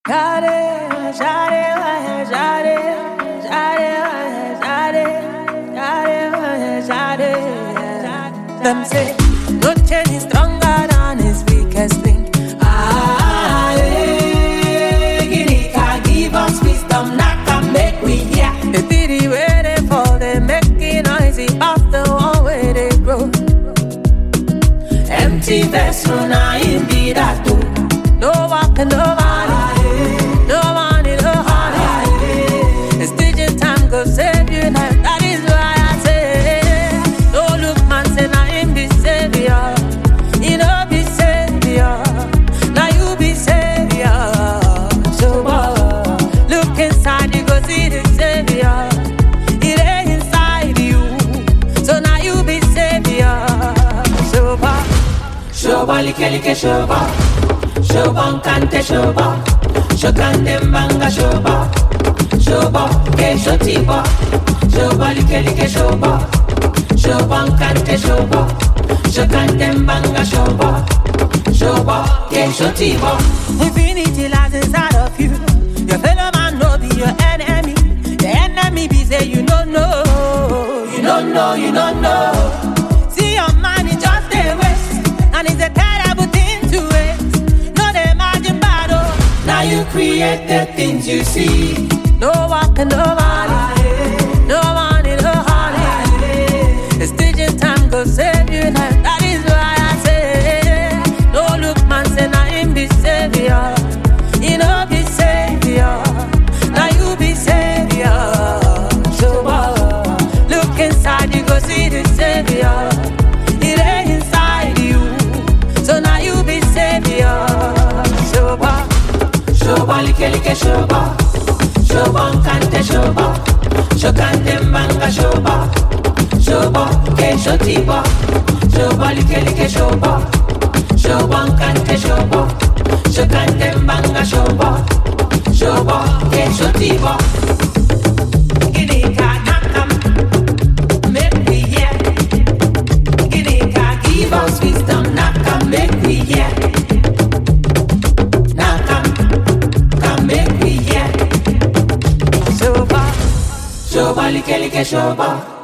Jare, jare, jare, jare, jare, jare, jare. Them say no chain is stronger than his weakest link. Ah, eh, Ginika, give us wisdom, knock and make we hear. The pity where they fall, they making noisy off the one where they grow. Empty vessel, now in be that too. No walking, no money, no money, no honey. It's teaching time go save you life. That is why I say, no look man say now him be savior. You know be savior. Now you be savior. So uh, look inside, you go see the savior. It ain't inside you. So now you be savior. So uh, Shoba like like shoba Shoba nkante shoba Shokande mbanga shoba Shoba ke shotiba Shoba like like shoba Shoba nkante shoba Shokande mbanga shoba Shoba ke shotiba Infinity lies inside of you. Your fellow man no be your enemy. The enemy be say you don't know. You don't know, you don't know See your man is just a waste, and it's a terrible thing to waste. No they imagine battle. Now you create the things you see No walking, no money, no money, no honey. It's teaching time go save you life. That is why I say, no look man say na him be savior. You know be savior. Now you be savior. So uh, look inside you go see the savior. It ain't inside you. So now you be savior. So uh, Shoba like like shoba Shoba nkante shoba Shokande mbanga shoba Shoba ke shotiba Shoba like like shoba Shoba nkante shoba Shokande mbanga shoba Shoba ke shotiba Ginika nakam Make we hear Ginika give us wisdom Nakam make we hear Nakam Come make we hear so uh, Shoba like like shoba